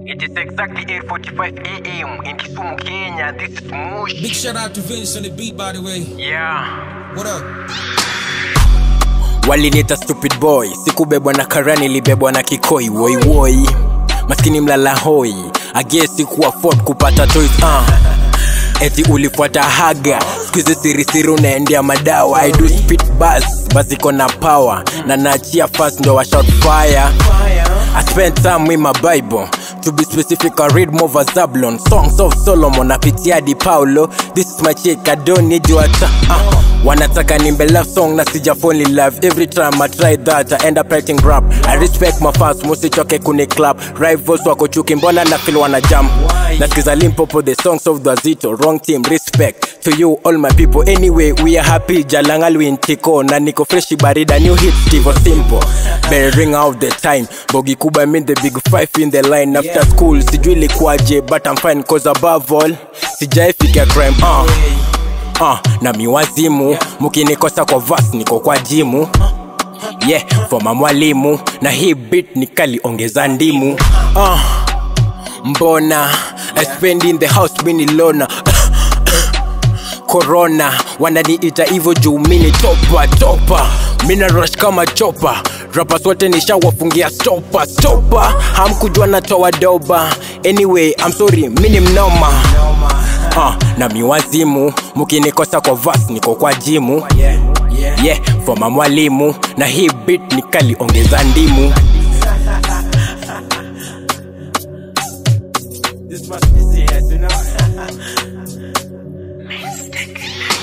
It is exactly 8:45 a.m. in Kisumu, Kenya. This is Mush. Big shout out to Vince on the beat, by the way. Yeah. What up? walinita stupid boy sikubebwa na karani libebwa na kikoi woiwoi maskini mlala hoi agesi kuwa ford kupata toys uh. eti ulifuata haga skuizi sirisiri unaendea madawa i do spit bus baziko na power na naachia fast ndo wa shout fire i spend time with my bible to be specific i read more of zablon songs of solomon napitia di paulo this is my chick i don't need you at uh. wanataka nimbe love song na sija fall in love every time i try that i end up writing rap i respect my fans musichoke kuni club rivals wako chuki mbona na feel wana jump nasikiza limpopo the songs of the wrong team respect to you all my people anyway we are happy jalangal wintiko na niko freshi barida new hit tivo simple bearing out the time bogi kubwa mean the big five in the line after school sijui ilikuwaje but i'm fine cause above all sijaifika crime uh. uh, na miwazimu mukinikosa kwa vas niko kwa jimu yeah foma mwalimu na hii bit nikaliongeza ndimu uh, mbona I spend in the house mini lona corona wananiita hivyo juu mini topa topa mina rush kama chopa rapas wote nishawafungia stopa stopa hamkujua natoa doba anyway I'm sorry mini mnoma uh, na miwazimu mukinikosa kwa vas niko kwa jimu yeah foma mwalimu na hii bit nikaliongeza ndimu This must be serious, you know.